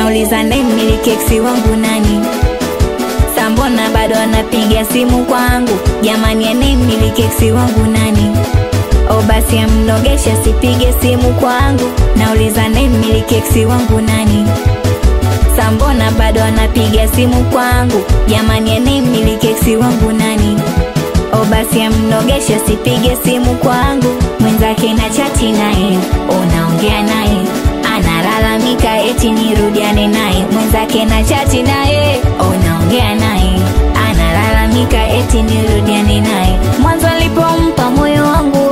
nauliza ndemmiliki eksi wangu nani sambona bado anapiga simu kwangu jamani anemmiliki eksi wangu nani o basi amnogesha sipige simu kwangu nauliza ndemmiliki eksi wangu nani sambona bado anapiga simu kwangu jamani anemmiliki eksi wangu nani o basi amnogesha sipige simu kwangu mwenzake na chati naye unaongea naye analalamika eti nirudiane naye mwenzake na chati naye unaongea naye analalamika eti nirudiane naye mwanzo alipompa moyo wangu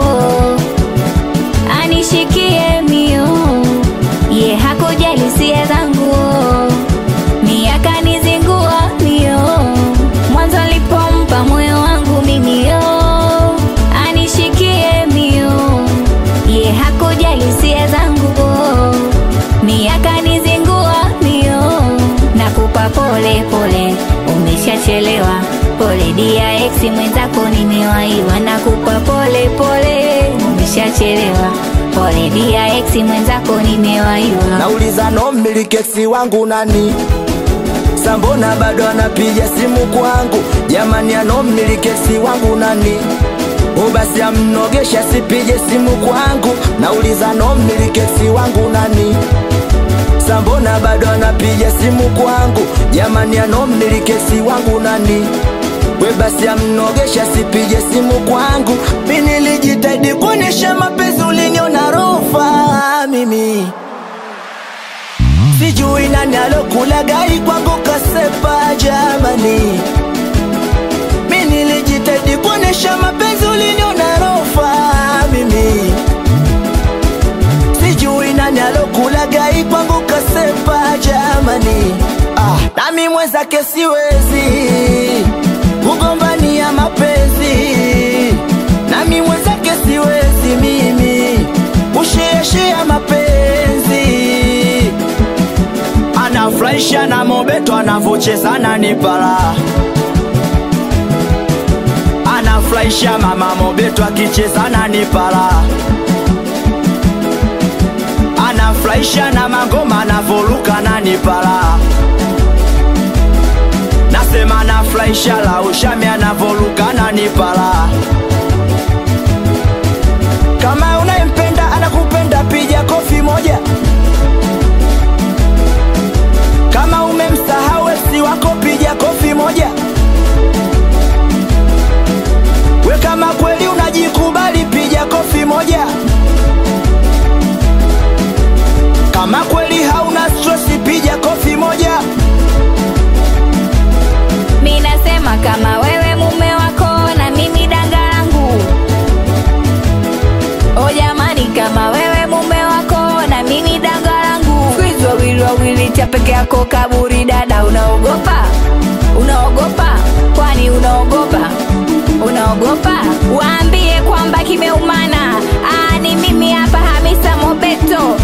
anishikie mio ye hakujali hisia zangu mi akanizingua mio mwanzo alipompa moyo wangu mimi yo anishikie mio ye hakujali hisia zangu mi akanizingua mio nakupa pole pole umeshachelewa pole dia ex mwenzako nimewaiwa nakupa pole pole umeshachelewa pole dia ex mwenzako nimewaiwa nauliza no mmilikesi wangu nani sambona bado anapiga simu kwangu jamani ano mmilikesi wangu nani ubasi amnogesha sipige simu kwangu nauliza no mmilikesi wangu nani sambona bado anapiga simu kwangu jamani ano mmilikesi wangu nani we basi amnogesha sipige simu kwangu mi nilijitahidi kuonyesha mapenzi uliniona rofa mimi sijui nani alokula gari kwangu kasepa jamani mi nilijitahidi kuonyesha mapenzi uliniona rofa mimi sijui nani alokula gai kwangu kasepa jamani ah, nami mwenzake siwezi kugombania mapenzi nami mwenzake siwezi mimi kushiashia mapenzi anafurahisha na mobeto anavochezana ni pala anafurahisha mama mobeto akichezana ni pala anafurahisha na mangoma anavoruka na ni pala nasema anafurahisha la ushami anavoruka na ni pala kama unayempenda anakupenda piga kofi moja kama umemsahau esi wako piga kofi moja we kama kweli unajikubali piga kofi moja kama kweli hauna stresi piga kofi moja mi nasema kama wewe mume wako na mimi danga langu o jamani kama wewe mume wako na mimi danga langu kwizi wawili wawili cha peke yako kaburi dada unaogopa unaogopa kwani unaogopa unaogopa waambie kwamba kimeumana Aa, ni mimi hapa hamisa mobeto